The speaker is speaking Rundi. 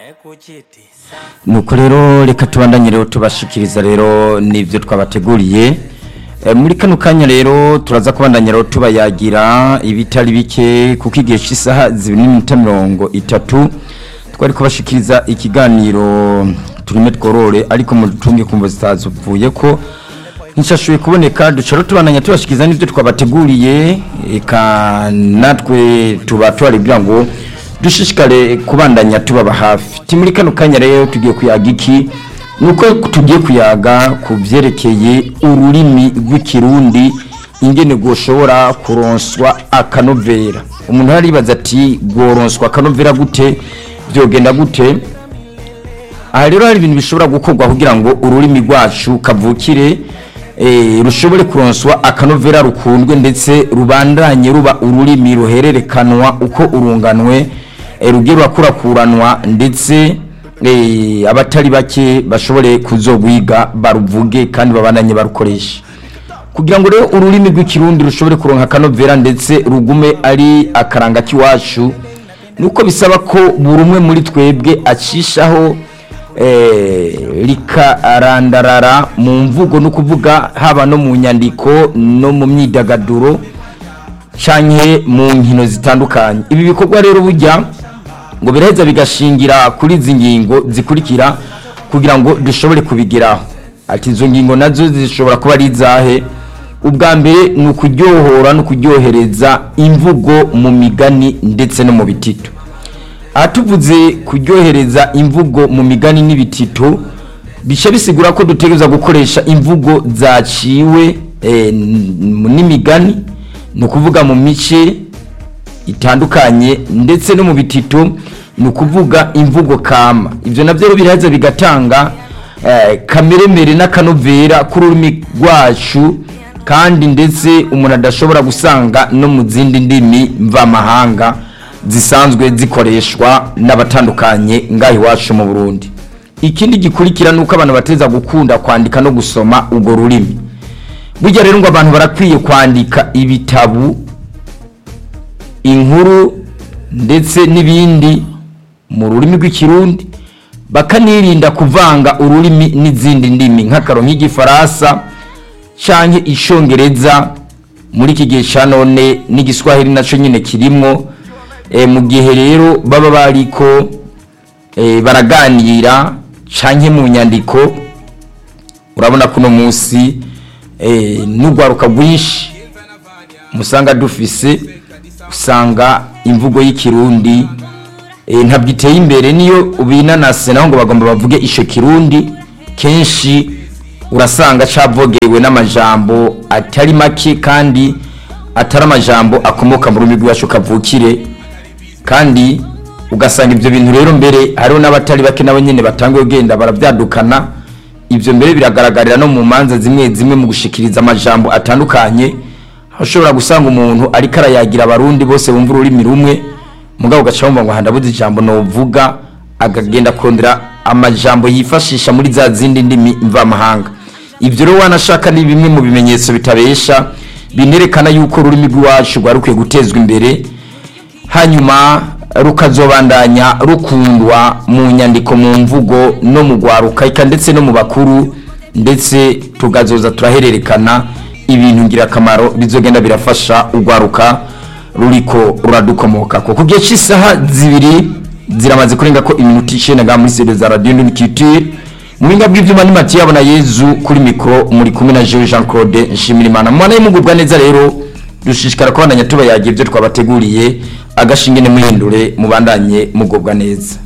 nuko rero reka tubandanye rero tubashikiriza rero n'ibyo twabateguriye Eh, muri kano kanya rero turaza kubandanya rero tubayagira ibitari bike kuko igihe cy'isaha zibiri n'iminota mirongo itatu twari kubashikiriza ikiganiro turime tworore ariko mutunge kumva zitazuvuye ko nshashuye kuboneka duca rero tubandanya tubashikiriza n'ibyo twabateguriye eka natwe tuba tubaribwira ngo dushishikare kubandanya tubaba hafi ti muri kano kanya rero tugiye kuyaga iki nuko tugiye kuyaga ku byerekeye ururimi rw'ikirundi ingene rwoshobora kuronswa akanovera umuntu aribaza ati rworonswa akanovera gute byogenda gute aha rero hari ibintu bishobora gukorwa kugira ngo ururimi rwacu kavukire eh, rushobore kuronswa akanovera rukundwe ndetse rubandanye ruba ururimi ruhererekanwa uko urunganwe eh, rugiye rurakurakuranwa ndetse eh, abatari bake bashobore kuzogwiga baruvuge kandi babandanye barukoresha kugira ngo rero ururimi rw'ikirundi rushobore kuronka akanovera ndetse rugume ari akaranga k'iwacu nuko bisaba ko buri umwe muri twebwe acishaho eh, rikarandarara mu mvugo no kuvuga haba no mu nyandiko no mu myidagaduro canke mu nkino zitandukanye ibi bikorwa rero burya ngo biraheza bigashingira kuri izi ngingo zikurikira kugira ngo dushobore kubigeraho ati izo ngingo nazo zishobora kuba ari izahe ubwa mbere ni ukuryohora no kuryohereza imvugo mu migani ndetse no mu bitito aha tuvuze kuryohereza imvugo mu migani n'ibitito bica bisigura ko dutegereza gukoresha imvugo zaciwe eh, n- n'imigani ni ukuvuga mu mice itandukanye ndetse no mu bitito ni ukuvuga imvugo kama ibyo nabyo rero biraza bigatanga eh, kameremere n'akanovera k'ururimi rwacu kandi ndetse umuntu adashobora gusanga no mu zindi ndimi mvamahanga zisanzwe zikoreshwa n'abatandukanye ngaho iwacu mu burundi ikindi gikurikira ni uko abantu bateza gukunda kwandika no gusoma urwo rurimi burya rero ngo abantu barakwiye kwandika ibitabu inkuru ndetse n'ibindi mu rurimi rw'ikirundi bakanirinda kuvanga ururimi n'izindi ndimi nk'akaro nk'igifaransa canke icongereza muri iki gihe ca none n'igiswahili naco nyine kirimwo e, mu gihe rero baba bariko e, baraganira canke mu nyandiko urabona ko uno munsi e, n'urwaruka rwinshi musanga dufise usanga imvugo y'ikirundi e, ntabwo iteye imbere niyo ubinanase naho ngo bagomba bavuge ico kirundi kenshi urasanga cavogewe n'amajambo atari make kandi atari amajambo akomoka mu rurimi rwacu kavukire kandi ugasanga ibyo bintu rero mbere hariho n'abatari bake nabo nyine batanguye kugenda barabyadukana ibyo mbere biragaragarira no mu manza zimwe zimwe mu gushikiriza amajambo atandukanye aho ushobora gusanga umuntu ariko arayagira abarundi bose bumva ururimi rumwe mugabo ugaca wumva ngo handabuze ijambo novuga akagenda kurondera amajambo yifashisha muri za zindi ndimi mvamahanga ibyo rero wanashaka ni bimwe mu bimenyetso bitabesha binerekana yuko ururimi rw'iwacu rwari rukwiye gutezwa imbere hanyuma rukazobandanya rukundwa mu nyandiko mu mvugo no mu rwaruka eka ndetse no mu bakuru ndetse tugazoza turahererekana ibintu ngirakamaro bizogenda birafasha urwaruka ruriko ruradukomoka ko ku gihe cy'isaha zibiri ziramaze kurenga ko iminota icyenda ngaha muri studio za radio Culture mu binga bw'ivyuma ni Mathieu abona Yezu kuri mikro muri kumwe na Jean Jean Claude Nshimirimana mwana y'imugubwa neza rero dushishikara kubandanya tubayagira ibyo twabateguriye agashingene muhindure mubandanye mugubwa neza